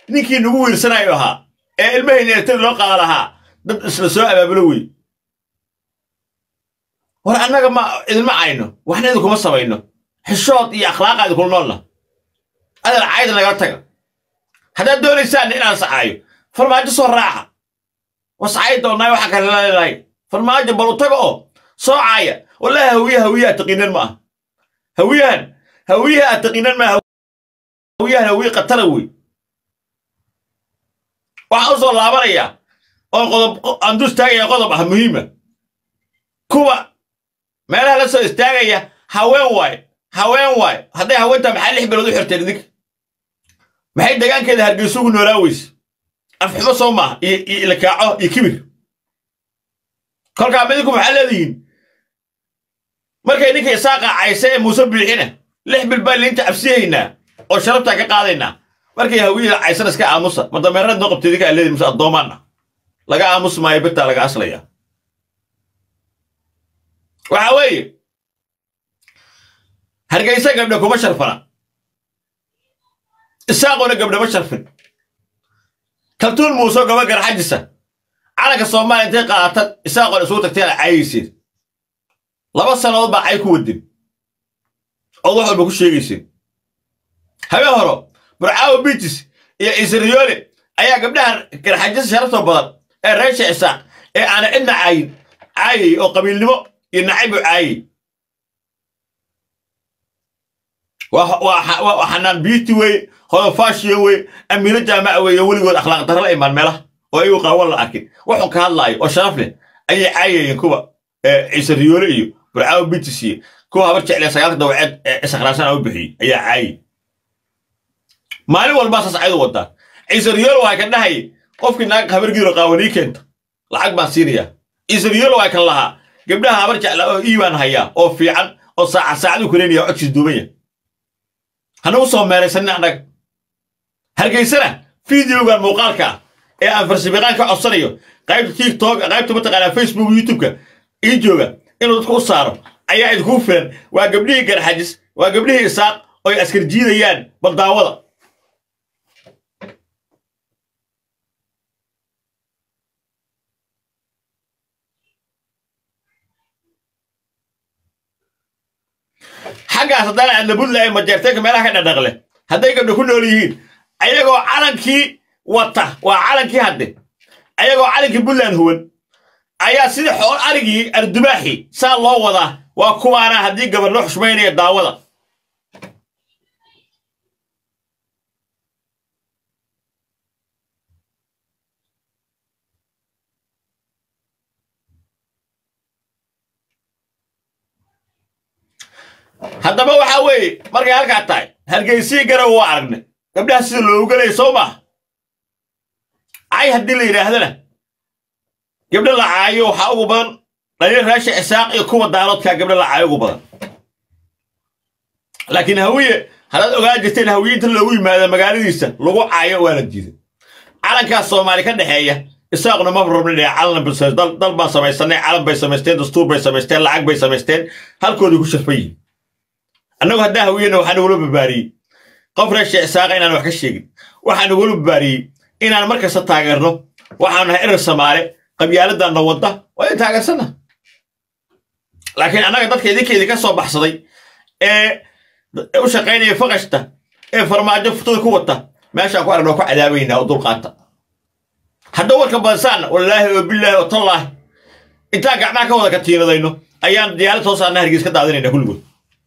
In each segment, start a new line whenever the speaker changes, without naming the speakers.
ninkii nagu wiirsanayo ahaa ee ilmahayna eletari loo qaada lahaa dad isla soo abaabulo wey war annaga ma idinma cayno waxna idinkuma samayno xishood iyo akhlaaqa idinkula noolna adal cayda nagala taga haddaad doonaysaan inaan sacaayo farmaajo soo raaca wascay doonnaayo waxaa kale leedahay farmaajo bal u taga oo soo caaya wallahi hawiye hawiyaha taqiinan ma ah hawiyahan hawiyaha aad taqiinan ma hawiyahan hawiye qatala wey waxaan u soo laabanayaa oon qodob aan dul istaagaya qodob ah muhiima kuwa meelaha la soo istaagaya haween waay haween waay hadday haweentaa maxaa lix bilood u xirteen idinka maxay degaankeeda hargeysa ugu noolaa weyse afxumo soo maaha iyo iyo ilakaaco iyo kibir kolkaa midinku maxaa leedihiin markay ninka isaaqa cayse ee muuse biixina lix bil baan liinta cabsiyaynaa oo sharabtaa ka qaadaynaa markay hawiyada caysana iska aamusa ma dameeraad noo qabtay idinka aa leedihin muse addoomaana laga aamus maayo birtaa laga aslaya waxa weeye hargeysa gabdhe kuma sharfana isaaqoona gabdhe ma sharfin kaltuun muuseo gaba garxajisa calanka soomaaliya intay qaatan isaaqoon isugu tagteen caayayseen laba sannadood baa cay ku wadin ood wax walba ku sheegayseen habeen horo burcaawo biitis iyo ciiseriyoole ayaa gabdhaha garxajisa sharaftoo badan ee reesha isaaq ee aana cidna caayin caayay oo qabiilnimo iyo nacayb u caayay waa xanaan biiti weye hodofaashiyo weye amiino jaamaca weeye weligood akhlaaq darra la imaan meelaha oo iyagu qaawan la arkin wuxuu ka hadlaayo oo sharaf leh ayay caayayeen kuwa ciise riyoole iyo burcaawo bitis iyo kuwa habar jeclee sagaalka dawaceed ee isakhraasana u bixiyey ayaa caayay maalin walbaa saas caydu wadaa ciise riyoole waa kan dhahayay qofkii naag habargiiro qaawanii keenta lacag baan siinayaa ciise riyoole waa kan lahaa gabdhaha habar jecla oo iibaan hayaa oo fiican oo saacad saacadu kuleynaya codkiis duubanya hanagu soo meeraysanin annaga hargeysana fideogan muuqaalka ah ee aan farsabiqaan ka codsanayo qaybta tiktok qaybta mataqaanaa facebook youtubeka ii jooga inuu dadku u saaro ayaa idinku filan waa gabdhihii garxajis waa gabdhihii isaaq oo ay askar jiidayaan baldaawada xaggaas haddana aadna buntland majeerteenka meelaha ka dhadhaqle hadday gabdho ku nool yihiin ayagoo calankii wata waa calankii hadde ayagoo calankii buntland huwan ayaa sidii xool arigii ardubaaxi saa loo wadaa waa kuwaana haddii gabar loo xushmaynaya daawada haddaba waxaa weeye markay halkaa tahay hargeysii garow waa aragnay gabdhaha sida loogu gelaya soo maaha cay haddii la yidhaahdana gabdho la caayo waxaa ugu badan dhaliil raasha isaaq iyo kuwa daaloodkaa gabdho la caayo ugu badan laakiin hawiye haddaad ogaa jirteen hawiye inta loogu yimaado magaaladiisa lagu caayo waa la diiday calankaas soomaali ka dhexeeya isaaquna ma rabna dhee calan dal baan samaysanay calan bay samaysteen dastuur bay samaysteen lacag bay samaysteen halkoodii ku sharfan yihin annagu haddaa hawiyena waxaa nagula barbaariyey qof reesha isaaqa inaan wax ka sheegin waxaa nagula barbaariyey inaan mar kasta taageerno waxaanu nahay erer samaale qabyaaladdanna wadda waa in taageersanna laakiin annaga dadka idinka idinka soo baxsaday ee u shaqaynaya faqashta ee farmaajo futada ku wata meeshaan ku aragnoo ku cadaabaynaa oo dulqaata hadda warka badsaanna wallaahi oo bilaahi oo tallaahi intaan gacmaha ka wada katiinadayno ayaan diyaarad soo saarna hargeys ka daadinayna kulligood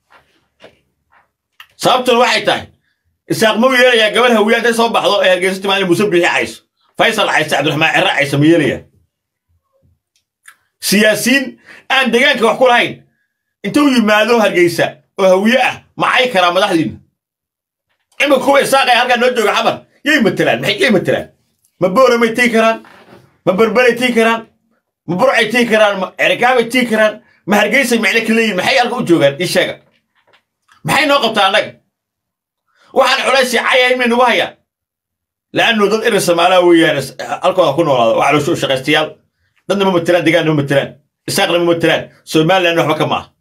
sababtuna waxay tahay isaaq mau yeelayaa gabar hawiya intay soo baxdo ee hargeysa timaani muuse biixi cayso faysal cayse cabdiraxmaan cirre cayse ma yeelayaa siyaasiyiin aan degaanka wax ku lahayn intuu yimaado hargeysa oo hawiye ah macay karaa madaxdiinna imika kuwa isaaqay halkaa noo jooga xamar yay matelaan maxay yay matelaan ma booramay tii karaan ma berberay tii karaan ma burcay tii karaan ma cerikaabay tii karaan ma hargeysay macne ka leeyihin maxay halka u joogaan ii sheega maxay noo qabtaa annaga waxaan culaysi cayay may nagu hayaan la'annu dad erer samaalaha weeyaan halkooda ku noolaada waa caloosho shaqaystayaal dadna ma matelaan degaanna ma matelaan isaaqna ma matelaan somaliland waxba ka maaha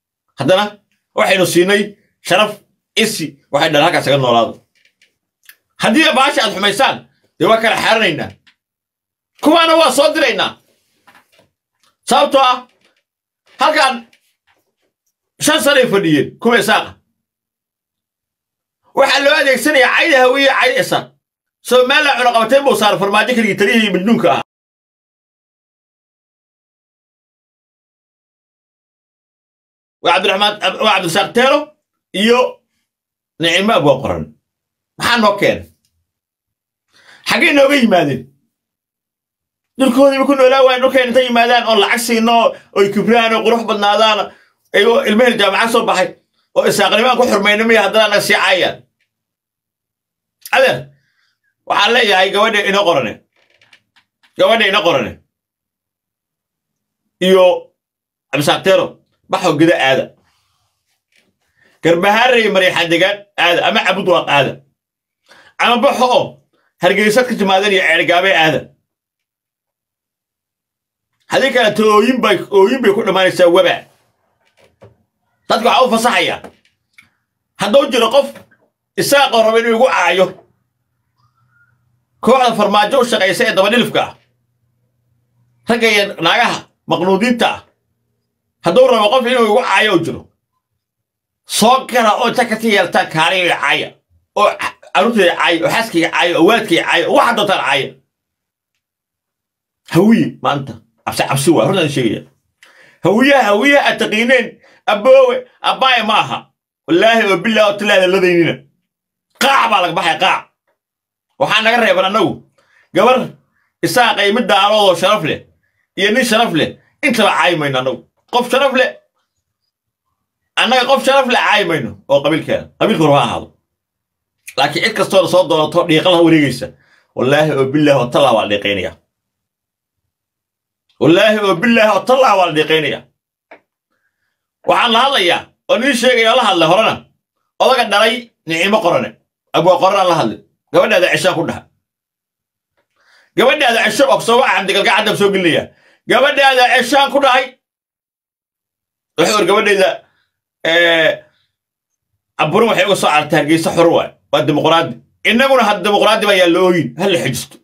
haddana waxaynu siinay sharaf isi waxay dhahan halkaas aga noolaado haddii baasha aad xumaysaan dee waa kala xaaranaynaa kuwaana waa soo diraynaa sababtoo ah halkan shan sanay fadhiyeen kuwa isaaqa waxaa loo adeegsanayaa cayda hawiye cayda isaaq somalilan cunaqabateen buu saara farmaajo keligii taliyihii midnuunka ah waa cabdiraxmaan waa cabdirasaaq teelo iyo nicimo abwaa qoran maxaa noo keenay xaggay nooga yimaadeen dhulkoodiiba ku noolaa waayan dhulkeen intay yimaadaan oon lacag siino oy kibraan oo qurux badnaadaan ayagoo ilmahel jaamacad soo baxay oo isaaqnimaan ku xurmayna miya haddana naga sii caayaan adeer waxaan leeyahay gabadha ina qorane gabadha ina qorane iyo cabdisaaqteero baxoo geda aada garbahaaraya mariixaan degaan aada ama cabud waaq aada ama baxo oo hargeysad ka timaadeen iyo ceergaabee aada haddii kaleeto ooyin bay ooyin bay ku dhammaanaysaa wabaa dadka waxaa u fasaxaya hadduu jiro qof isaaqoo raba inuu igu caayo kooxda farmaajo u shaqaysa ee dabadhilifka ah ragga iyo naagaha maqnuudiinta ah hadduu rabo qof inuu igu caayo u jiro soo gala oo inta ka tiyeeltaan kaaliga caaya oo carruurtayda caaya oo xaaskayga caaya oo waalidkayga caaya oo waxa doontaan caaya hawiye maanta cabsi cabsi waa hortaan sheegaya hawiyaha hawiyaha aad taqiineen aboowe abbaaye ma aha wallaahi oo billah oo tilaada ladaynina qaac baa laga baxaya qaac waxaa naga reeban annagu gabar isaaqay mid daaloodoo sharaf leh iyo nin sharaf leh intaba caayi mayno annagu qof sharaf leh annaga qof sharaf leh caayi mayno oo qabiilkeena qabiilka hore ha ahaado laakiin cid kastoo soo doonato dhiiqalaha wareegaysa wallaahi oo billah oo tallaa waa la dhiiqaynaya wallaahi oo billah oo tallaa waa la dhiiqaynaya waxaan la hadlayaa oo nin sheegaya oo la hadlay horena odaga dhalay nicimo qorane abwaa qoranaan la hadlay gabadhaada ceshaan ku dhaha gabadhaada cesho ogsoba cabdigalgacaddab soo gelinaya gabadhaada ceshaan ku dhahay wuxuu or gabadhayda aburin waxay uga soo carartay hargeysa xor waay waa dimuqraadi innaguna had dimuqraadi baa yaa la ooyin ha la xejisto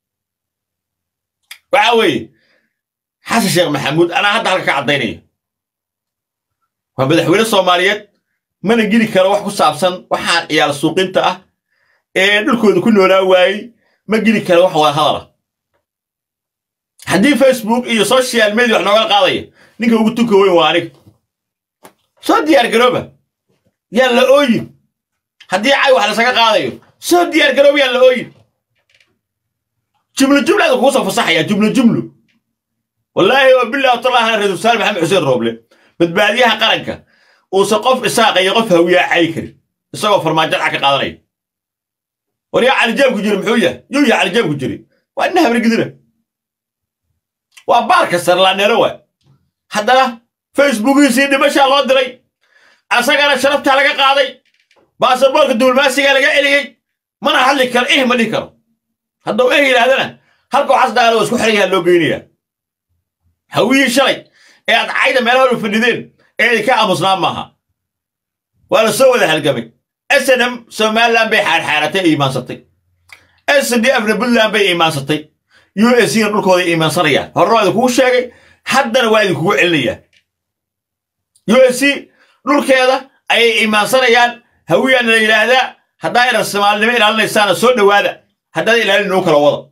waxa weeye xasan sheekh maxamuud anaa hadda halka ka caddaynaya waa madaxweyne soomaaliyeed mana geli karo wax ku saabsan waxaan ciyaal suuqinta ah ee dhulkooda ku noolaa waayey ma geli karo wax wada hadala haddii facebook iyo social media wax nooga qaadaya ninka ugu tunka weyn waa aniga soo diyaar garooba yaan la ooyin haddii cay wax lasaga qaadayo soo diyaar garooba yaan la ooyin jumlo jumlaada kugu soo fasaxaya jumlo jumlo wallaahi oo bilah talahana ra-isul wasaare maxamed xuseen rooble badbaadiyaha qaranka uusan qof isaaqa iyo qof hawiyaa cayi karin isagoo farmaajo dhac ka qaadanaya war yaa calijaabku jiri muxuu yahay yuu yaa calijaabku jiri waa ina habrigidina waa baarka sarlaaneero waay haddana facebookiisii dhimashaa loo diray asagana sharaftaa laga qaaday baasaboorka duulmaasigaa laga celiyey mana hadli karo eh ma dhihi karo hadduu eh yidhaahdana halka waxaas dhaqaala waa isku xiran yahaa loo geynayaa hawiyii shalay ee aad cayda meelaha u fadhideen ee idinka aamusnaa maaha waa la soo wada halgamay snm somalilan bay xaarxaaratay ee iimaansatay sdfna puntland bay iimaansatay u s na dhulkooda iimaansanayaan horena waa idinkugu sheegay haddana waa idinkugu celinayaan u s dhulkeeda ayay iimaansanayaan hawiyaana la yidhaahdaa haddaa inan soomaalinimo ilaalinaysaana soo dhowaada haddana ilaalin nuu kala wada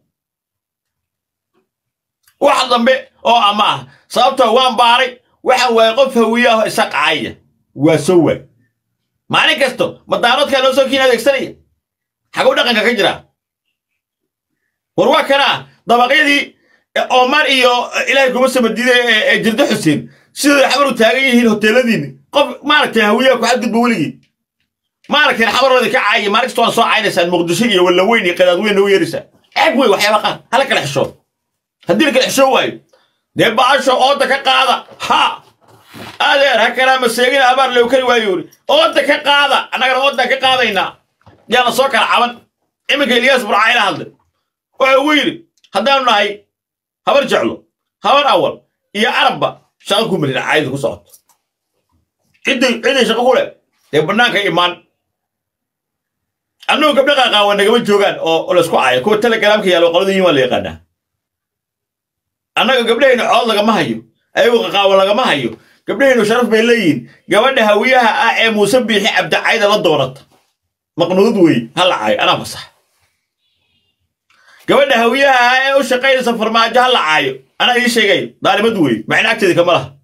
wax dambe oo ama ah sababtoo waan baaray waxaan waayay qof hawiyaho isa qacaya waa soo waay maalin kasto madaaroodkaa loo soo kiin adeegsanaya xaguu dhaqanka ka jiraa war waa kanaa dabaqyadii omar iyo ilaahay kuma samadiiday ee jirdo xuseen sidooda xabar u taagan yihiin hoteeladiinni qof maaragtay hawiyaha ku xadgudba weligii maaragtay xabarooda ka caaya maalin kasto waan soo caynaysaan muqdisho iyo wallaweyn iyo qadaadweyn nagu yeeraysaa ceeb wey waxyaaba qaar hala kala xishoo haddii la kala xishoo waayo dee baasho ooda ka qaada ha adeer ha kalaa maseegina abaar loo kari waayo uri ooda ka qaada annagana oodaan ka qaadaynaa yaana soo kala caban iminka ilyaas burcayla hadlay wuxuu ugu yidhi haddaanu nahay habar jeclo habar awal iyo arabba shaqo ku melina caayada ku socoto cidday cidday shaqo ku leh dee bannaanka imaan annugu gabdha qaaqaawan nagama joogaan oo laysku caayo kuwa telegramka yaalo qolada yiin waa la yaqaanaa annaga gabdhahaynu cood lagama hayo ayagu qaqaawan lagama hayo gabdhahaynu sharaf bay leeyihiin gabadha hawiyaha ah ee muuse biixi cabdicayda la doonata maqnuud wey ha la caayo anaa fasax gabadha hawiyaha ah ee u shaqaynaysa farmaajo ha la caayo anaa ii sheegay daalimad wey macna agteeda kama laha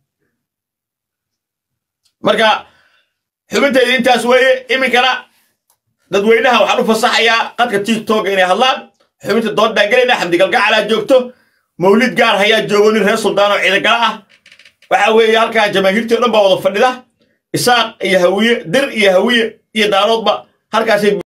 marka xubintayda intaas weeye iminkana dadweynaha waxaan u fasaxayaa qadka tiktoka inay hadlaan xubinta dood baan gelayna xamdigalgacalaa joogto mawlid gaar hayaa joogo nin reer suldaan oo ciidagala ah waxa weeye halkaa jamaahiirtii o dhan baa wada fadhida isaaq iyo hawiye dir iyo hawiye iyo daaroodba halkaasay